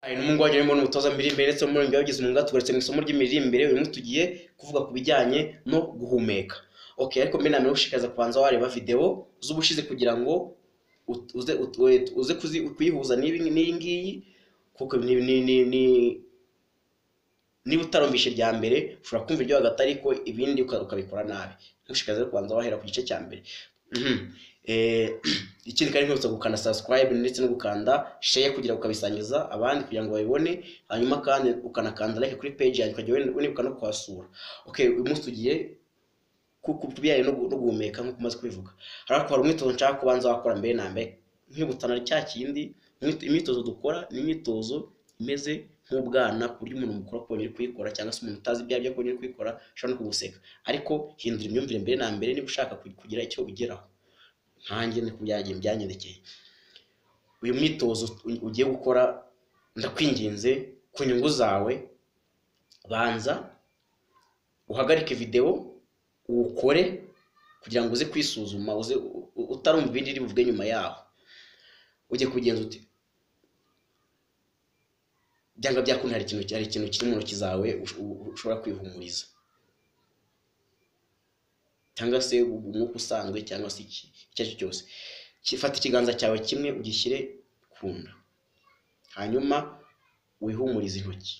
Hari n'umuhungu waje mbona umutoza mu imbere ndetse n'umuririmbyi wabigize umwuga tugarutse mu isomo ry'imiririmbire uyu munsi tugiye kuvuga ku bijyanye no guhumeka okay ariko mbere namenye gushishikariza kubanza wareba video z'ubushize kugira ngo ut- uze ut- we- uze kuzi- kuyihuza n'ibi n'iyi ngiyi kuko ni ni ni ni- niba utarumvishe irya mbere ushobora kumva iryo hagati ariko ibindi uka- ukabikora nabi ntushishikarize rero kubanza wahera ku gice cya mbere Mhm. Eh, ikindi kandi nkwibutsa gukanda subscribe ndetse no gukanda share kugira ngo ukabisangiza abandi kugira ngo babibone hanyuma kandi ukanakanda like kuri page yanjye ukajya wen- unibuka no kuhasura okay uyu munsi tugiye ku ku- ku bijyanye no gu- no guhumeka nk'uko umaze kubivuga ariko hari umwitozo nshaka kubanza wakora mbere na mbere nkibutana cya kindi imyito- imyitozo dukora ni imyitozo imeze nk'ubwana ku buryo umuntu mukuru akubonye uri kuyikora cyangwa se umuntu utazi ibyo aribyo akubonye uri kuyikora ashobora no kuguseka ariko hindura imyumvire mbere na mbere niba ushaka ku- kugira icyo ugeraho nkanjye niko byagiye byanyerekeye uyu mwitozo u- ugiye gukora ndakwinginze ku nyungu zawe banza uhagarike videwo uwukore kugira ngo uze kwisuzuma uze u- u- utarumva ibindi iri buvuge nyuma yaho ujye kubigenza uti byanga byakundi hari ikintu hari ikintu kiri mu ntoki zawe ush- u- u- ushobora kwihumuriza cyangwa se umwuka usanzwe cyangwa se iki icyo ari cyo cyose Ki- fata ikiganza cyawe kimwe ugishyire ku nda hanyuma wihumurize intoki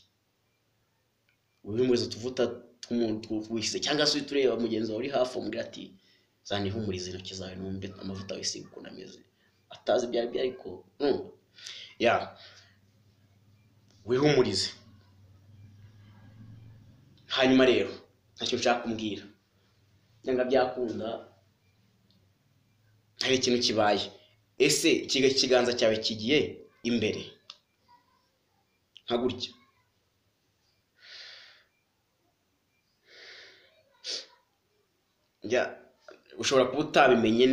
wihumurize utuvuta tw'umuntu wise cyangwa se uhita ureba mugenzi wawe uri hafi umubwira ati zanihumurize intoki zawe numve amavuta wisiga ukuntu ameze atazi ibyo ari byo ariko urumva? ya wihumurize hanyuma rero ntacyo nshaka kumbwira cyangwa byakunda hari ikintu kibaye ese iki- ikiganza cyawe kigiye imbere nka gutya Ya, ushobora kuba utabimenye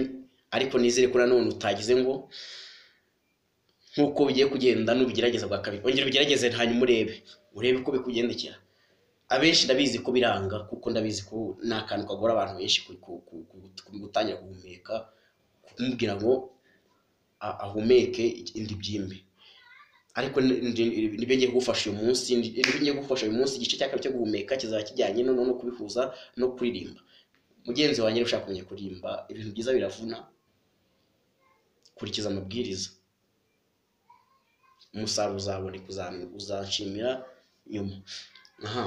ariko nizere ko nanone utagize ngo nk'uko ugiye kugenda nubigerageza bwa kabiri ongera ubigerageze hanyuma urebe urebe uko bikugendekera abenshi ndabizi ko biranga kuko ndabizi ko ni akantu kagora abantu benshi ku- ku- ku- ku- ku- gutangira guhumeka kumubwira ngo a- ahumeke indi byimbi ariko ni- ni- nibyo ngiye kugufasha uyu munsi nibyo ngiye kugufasha uyu munsi igice cya kabiri cyo guhumeka kizaba kijyanye no no kubihuza no kuririmba mugenzi wanjye niba ushaka kumenya kuririmba ibintu byiza biravuna kurikiza amabwiriza umusaruro uzaboneka uza- uzanshimira nyuma aha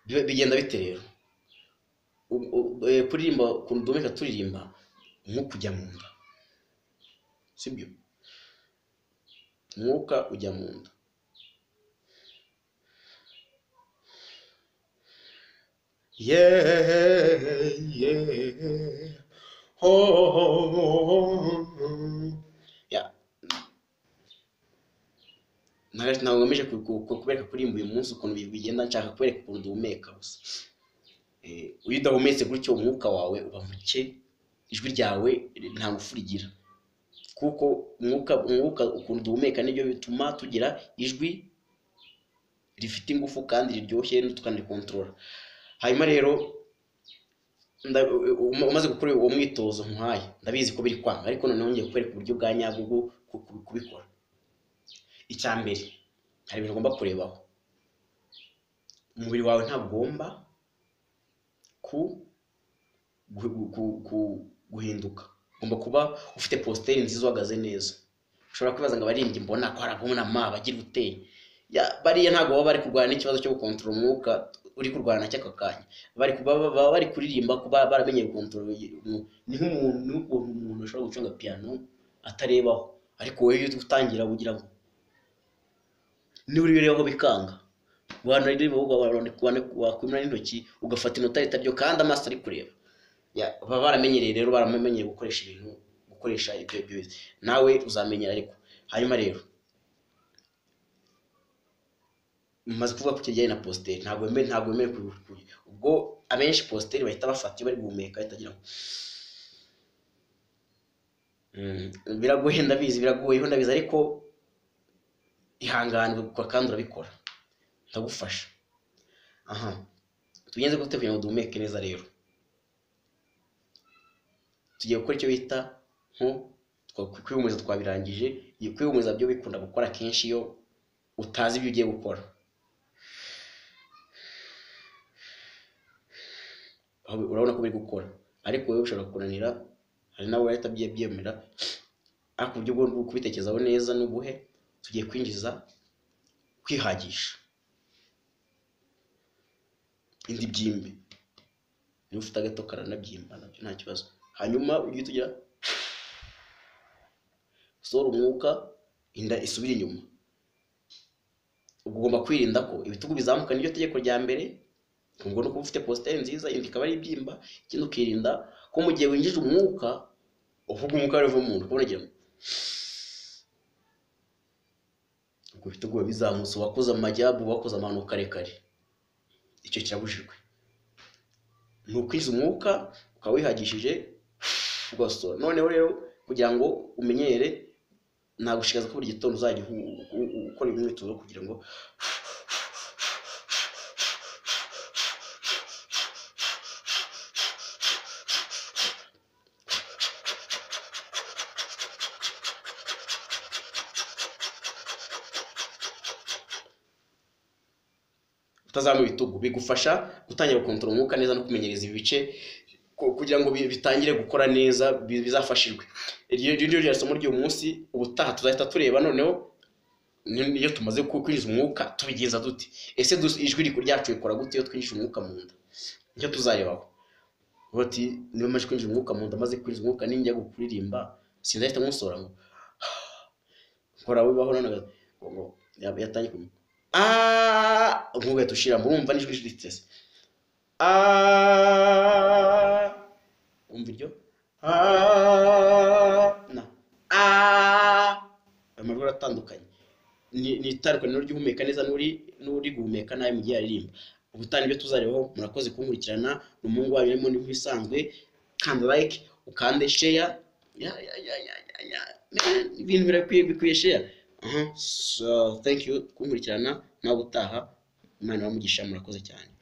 Bi- bigenda bite rero U- u- eh, kuririmba ukuntu duhumeka turirimba nko kujya mu nda sibyo umwuka ujya mu nda yeah, yeah. Oh. Yeah. ntabwo ntabwo nkomeje ku- ku- ku- kubereka kuririmba uyu munsi ukuntu bi- bigenda nshaka kubereka ukuntu duhumeka gusa Eh, iyo udahumetse gutyo umwuka wawe uba muke ijwi ryawe nta ngufu rigira kuko umwuka umwuka ukuntu duhumeka nibyo bituma tugira ijwi rifite ingufu kandi riryoshye tukanikontorora hanyuma rero nda- u- u- umaze gukora uwo mwitozo nkuhaye ndabizi ko biri kwanga ariko noneho ngiye kukwereka uburyo bwa nyabwo bwo ku- ku- kubikora icya mbere hari ibintu ugomba kurebaho umubiri wawe ntabwo ugomba ku gu- gu- gu- gu- guhinduka ugomba kuba ufite positeri nziza uhagaze neza ushobora kwibaza ngo abaririmbyi mbona ko hari abunama bagira uteye Ya- bariya ntabwo baba bari kurwana n'ikibazo cyo gukontorora umwuka uri kurwana cy'aka kanya bari kuba- baba bari kuririmba kuba baramenyeye gukontorora umu- ni nk'umuntu ni nk'ukuntu umuntu ashobora gucunga piyano atarebaho ariko wowe iyo utangira ugira ngo niba uri birebaho bikanga wakwimura n'intoki ugafata inota ritabyo kandi amaso ari kureba Ya, baba baramenyereye rero baramenyereye gukoresha ibintu gukoresha ibyo ibyo bize nawe uzamenyera ariko hanyuma rero maze kuvuga ku kijyanye na positeri ntabwo wemewe ntabwo wemewe kuyi ubwo abenshi positeri bahita bafata iyo bari guhumeka bahita bagira ngo Mm, biragoye ndabizi biragoyeho ndabizi ariko ihangane ubikora kandi urabikora ndagufasha aha tugenze gute kugira ngo duhumeke neza rero tugiye gukora icyo bita nko twa- kwihumuriza twabirangije iyi kwihumuriza byo bikunda gukora kenshi iyo utazi ibyo ugiye gukora aho urabona ko biri gukora ariko wowe ushobora kunanira hari nawe wahita abyemera ariko uburyo bwo kubitekerezaho neza ni ubuhe tugiye kwinjiza kwihagisha indi byimbe niba ufite agato karanabyimba nabyo nta kibazo hanyuma ujye tugira usohora umwuka inda isubira inyuma ubwo ugomba kwirinda ko ibitugu bizamuka niryo tegeko rya mbere ubwo ni ukuba ufite positeri nziza inda ikaba ari ibyimba ikindi ukirinda ko mu gihe winjije umwuka uvuga umwuka wari uva mu nda ukabona agira ngo ubwo ibitugu biba bizamutse uwakoze amajyabu uwakoze amano karekare icyo kirabujijwe ni ukwiza umwuka ukaba wihagishije ugasohora noneho rero kugira ngo umenyere nagushikaza ko buri gitondo uzajya u- u- ukora imyitozo kugira ngo utazamura ibitugu bigufasha gutangira gukontorora umwuka neza no kumenyereza ibi bice ku- kugira ngo bi- bitangire gukora neza bi- bizafashirwe iryo iryo ryo rya somo ry'uyu munsi ubutaha tuzahita tureba noneho ni- niyo tumaze ku- kwinjiza umwuka tubigenza dute ese dus- ijwi riku- ryacu rikora gute iyo twinjije umwuka mu nda nicyo tuzarebaho Uvuga ati niba maze kwinjira umwuka mu nda maze kwinjiza umwuka ninjya kuririmba sinzahita nkusohora ngo nkora wibaho noneho ngo ngo yaba yatangiye kumenya aaa umwuka uhita ushiramo urumva n'ijwi ritese aaa umva iryo na aaa amajwi aratandukanye ni ni itandukaniro ry'uhumeka neza n'uri n'uri guhumeka nawe mu gihe aririmba ubutani ibyo tuzarebaho murakoze kunkurikirana ni umuhungu wanyu urimo nk'ibisanzwe kanda like ukande sheya ya ya ya ya ya ya Man, ibintu birakwiye bikwiye sheya aha so thank you kunkurikirana nawe utaha imana iramugisha murakoze cyane